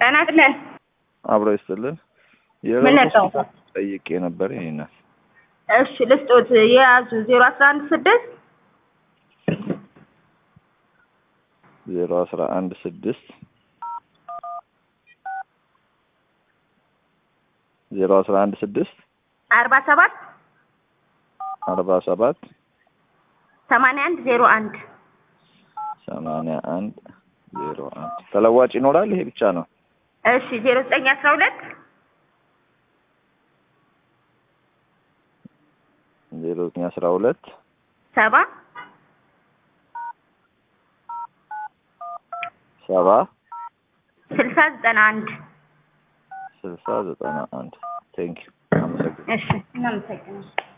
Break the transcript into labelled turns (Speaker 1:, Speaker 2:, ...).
Speaker 1: ጤና ይስጥልን።
Speaker 2: አብሮ ይስጥልን።
Speaker 1: ምን ነጠው?
Speaker 2: ጠይቄ ነበር ይሄን
Speaker 1: እሺ ልስጦት የያዙ ዜሮ አስራ አንድ ስድስት
Speaker 2: ዜሮ አስራ አንድ ስድስት ዜሮ አስራ አንድ ስድስት
Speaker 1: አርባ ሰባት
Speaker 2: አርባ ሰባት
Speaker 1: ሰማንያ አንድ ዜሮ አንድ
Speaker 2: ሰማንያ አንድ ዜሮ አንድ ተለዋጭ ይኖራል። ይሄ ብቻ ነው።
Speaker 1: እሺ ዜሮ ዘጠኝ አስራ ሁለት
Speaker 2: ዜሮ ዘጠኝ አስራ ሁለት
Speaker 1: ሰባ
Speaker 2: ሰባ
Speaker 1: ስልሳ ዘጠና አንድ
Speaker 2: ስልሳ ዘጠና አንድ ቴንኪዩ አመሰግናለሁ።
Speaker 1: እሺ እናመሰግናለን።